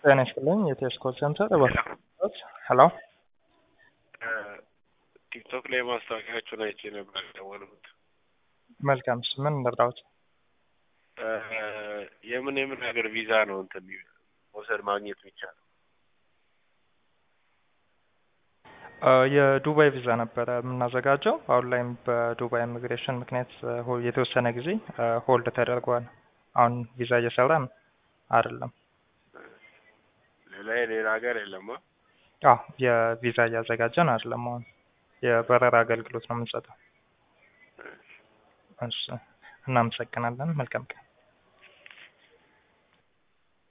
ጤና ይስጥልኝ የቴስ ኮል ሴንተር እባክዎት። ሄሎ ቲክቶክ ላይ ማስታወቂያችሁን አይቼ ነበር የደወልኩት። መልካም እሺ፣ ምን እንርዳዎት? የምን የምን ሀገር ቪዛ ነው እንትን መውሰድ ማግኘት የሚቻለው? የዱባይ ቪዛ ነበረ የምናዘጋጀው። አሁን ላይም በዱባይ ኢሚግሬሽን ምክንያት ሆ- የተወሰነ ጊዜ ሆልድ ተደርጓል። አሁን ቪዛ እየሰራን አይደለም። ሌላ የሌላ ሀገር የለም? አዎ የቪዛ እያዘጋጀን አይደለም። አሁን የበረራ አገልግሎት ነው የምንሰጠው። እሺ፣ እናመሰግናለን። መልካም ቀን።